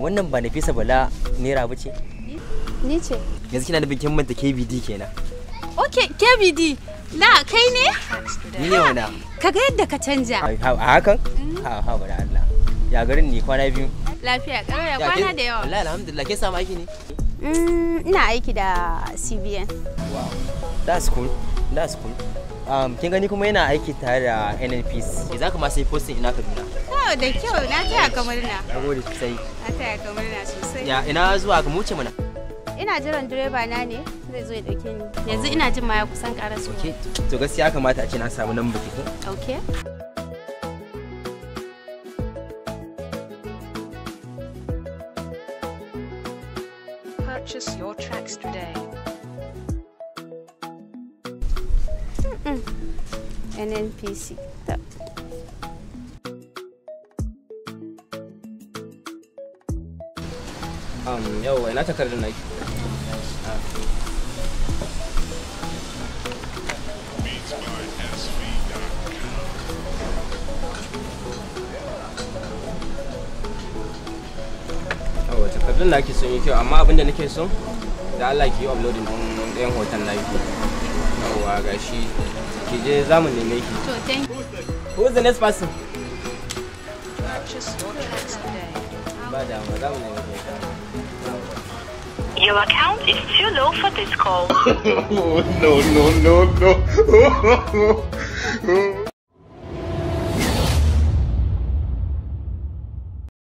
wannan ba Nafisa Bala naira ba ce Ni ce. yanzu kina da bikin manta KBD kenan Ok, KBD. Na kai ne? ni ne wana Kaga yadda ka canja. a hakan ha ha bada Allah ya garin ni kwana biyu Lafiya, karo ya Ya, kwana kin- da yawa. wallahi alhamdulillah kin samu aiki ne Mm, ina aiki da CBN. wow that's cool that's cool um, kin gani kuma yana aiki tare da NNPC za ka ma sai posting ina Kaduna Oh, da kyau, na taya ka murna. nagode sosai Na taya ka murna sosai. ya ina zuwa ka muce mana Ina jiran direba na ne zai zo ya dauke ni. Yanzu ina jin ma ya kusan karasu. okay to gaskiya ya kamata a ce na samu nan baki ko Okay. Purchase your tracks today. NNPC. Ta. um, yau ina takardar naki Yawa takardun naki sun yi kyau amma abinda nake so da Allah ki yi uploading din ɗayan hoton naki. Yawa gashi ki je za mu neme ki. To, thank you. Who's the next person? Purchase your tracks today. Ba damuwa za mu neme ki. Your account is too low for this call. oh, no, no, no, no.